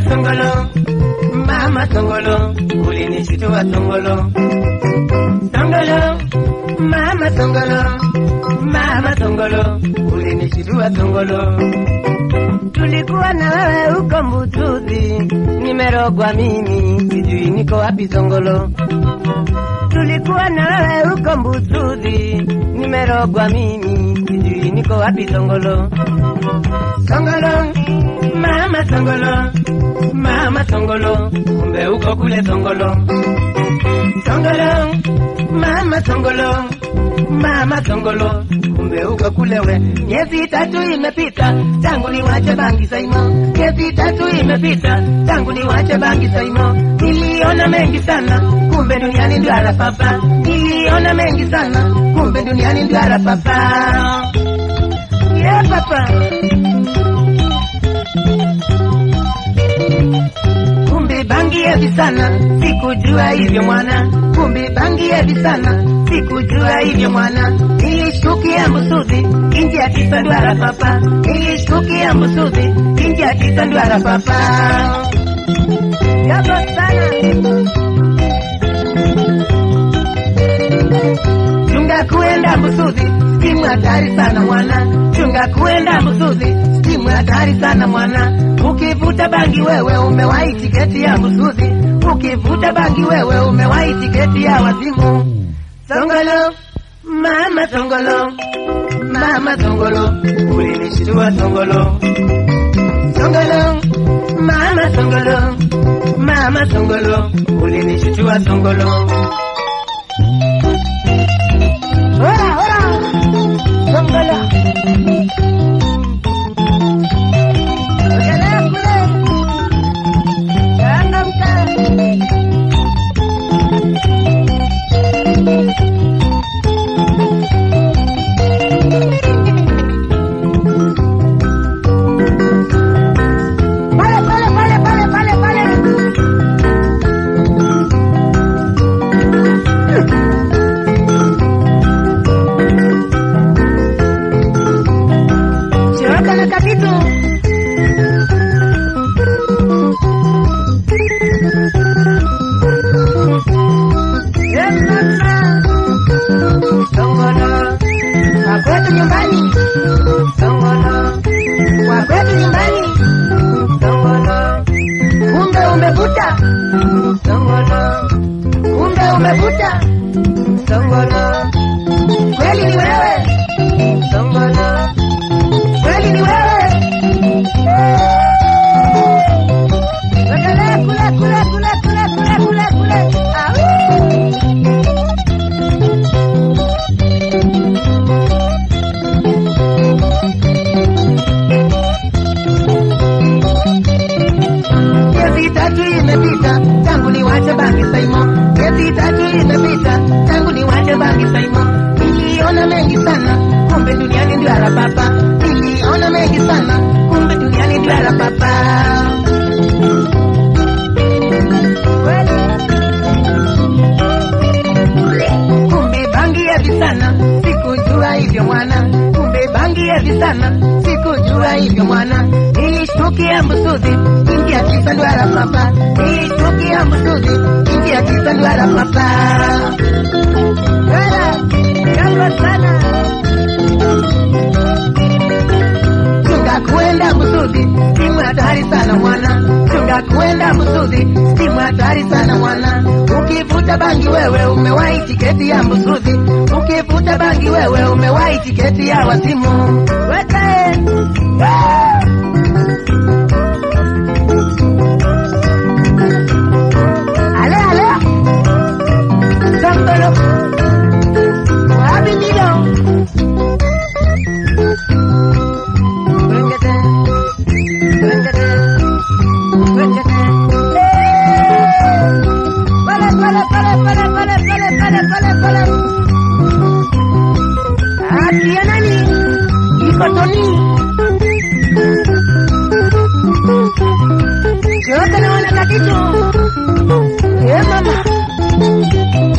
Songolo, mama Songolo, ulinishitua Songolo. Songolo, mama Songolo, mama Songolo, ulinishitua Songolo. Tulikuwa na wewe huko Mbutuzi, nimerogwa mimi, sijui niko wapi Songolo. Tulikuwa na wewe huko Mbutuzi, nimerogwa mimi, sijui niko wapi Songolo. Songolo, mama Songolo, mama Songolo, kumbe uko kule Songolo. Songolo, mama Songolo, mama Songolo, kumbe uko kule we. Miezi tatu imepita tangu niwache bangi Saimo, miezi tatu imepita tangu niwache bangi Saimo. Niliona mengi sana, kumbe duniani ndio arapapa. Niliona mengi sana, kumbe duniani ndio arapapa. Yeah, papa. Kumbe bangi hevi sana, sikujua hivyo mwana. Kumbe bangi hevi sana, sikujua hivyo mwana. Nilishtukia Mbusuzi, inji ya tisa ndwara papa. Nilishtukia Mbusuzi, inji ya tisa ndwara papa. Yapo sana. Chunga kuenda Mbusuzi, simu hatari sana mwana. Chunga kuenda Mbusuzi, simu hatari sana mwana. Ukivuta bangi wewe umewahi tiketi ya Mbusuzi. Ukivuta bangi wewe umewahi tiketi ya wazimu. Songolo, mama Songolo, mama Songolo, ulinishtua Songolo. Songolo, mama Songolo, mama Songolo, ulinishtua Songolo. Ora, ora, Songolo. Ogelea kule. Changamka. Pale, pale, pale, pale, pale, pale. Choka na kakitu. Yes, mama. Songolo. Kwa kwetu nyumbani. Songolo. Kwa kwetu nyumbani. Songolo. Kumbe umevuta. Songolo. Kumbe umevuta. Songolo. Kweli ni wewe. Songolo. Kweli ni wewe. Wekelea kule kule kule kule kule kule kule. Au. Miezi tatu imepita tangu niwache bangi Saimo. Miezi tatu imepita tangu niwache bangi Saimo. Niliona mengi sana, kumbe duniani ndio arapapa. Niliona mengi sana, kumbe duniani ndio arapapa. Kumbe bangi hevi sana, sikujua hivyo mwana. Kumbe bangi hevi sana, sikujua hivyo mwana. Nilishtukia Mbusuzi, ingia kisa ndwara papa. Nilishtukia Mbusuzi, ingia kisa ndwara papa. Wala, jambo sana. Chunga kuenda Mbusuzi, simu hatari sana mwana. Chunga kuenda Mbusuzi, simu hatari sana mwana. Ukivuta bangi wewe umewahi tiketi ya Mbusuzi. Ukivuta bangi wewe umewahi tiketi ya wazimu. Weke. Ah! Ale ale. Sambalo. Wapi ndio? Wengete. Wengete. Wengete. Pale pale pale pale pale pale pale pale pale. Akia nani? Iko Toni. Yote naona kakitu. Eh mama.